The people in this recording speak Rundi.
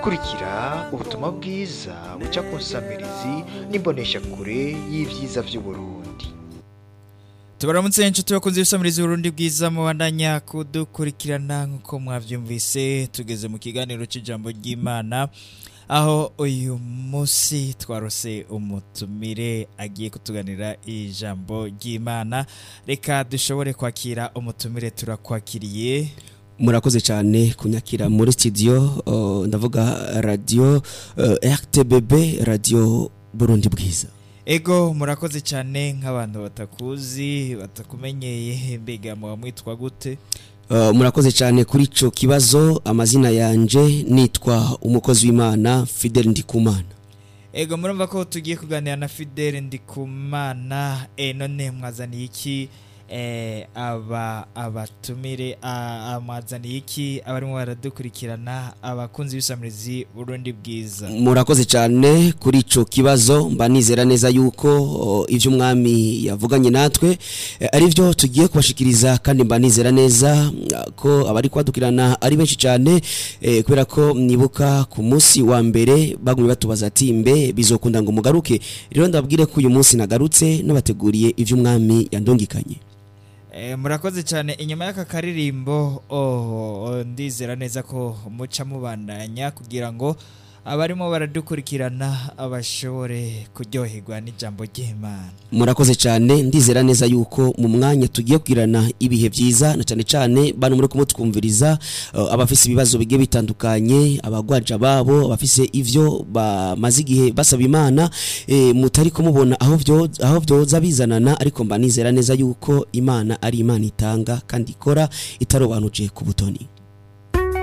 kurikira ubutumwa bwiza buca ku nsamirizi n'imboneshakure y'ibyiza by'uburundi tubaramutse inshuti bakunze ibisamiriza uburundi bwiza mubandanya kudukurikirana nk'uko mwabyumvise tugeze mu kiganiro cy'ijambo ry'imana aho uyu munsi twarose umutumire agiye kutuganira ijambo ry'imana reka dushobore kwakira umutumire turakwakiriye murakoze cyane kunyakira muri studio uh, ndavuga radio uh, RTBB radio Burundi bwiza ego murakoze cyane nk'abantu batakuzi batakumenyeye mbega muba mwitwa gute uh, murakoze cyane kuri ico kibazo amazina yanje nitwa umukozi w'Imana Fidel Ndikumana ego murumva ko tugiye kuganira na Fidel Ndikumana e none mwazaniye iki eh, aba abatumire amwazaniye iki abarimo baradukurikirana abakunzi b'isamirizi Burundi bwiza murakoze cyane kuri ico kibazo mba nizera neza yuko o, ivyo umwami yavuganye natwe eh, ari byo tugiye kubashikiriza kandi mba nizera neza mm, ko abari kwadukirana ari benshi cyane eh, kubera ko nibuka ku munsi wa mbere bagumye batubaza ati mbe bizokunda ngo mugaruke rero ndabwire ko uyu munsi nagarutse nabateguriye ivyo umwami yandungikanye Eh, murakoze cyane inyuma y'aka karirimbo oh, oh, ndizera neza ko muca mubandanya kugira ngo abarimo baradukurikirana abashobore kuryoherwa n'ijambo ry'Imana murakoze cyane ndizera neza yuko mu mwanya tugiye kugirana ibihe byiza na cyane cyane bano muri kumutwumviriza uh, abafise ibibazo bigiye bitandukanye abagwaja babo abafise ivyo bamaze igihe basaba imana e, mutari kumubona aho vyo aho vyoza bizanana ariko mba nizera neza yuko imana ari imana itanga kandi ikora itarobanuje ku butoni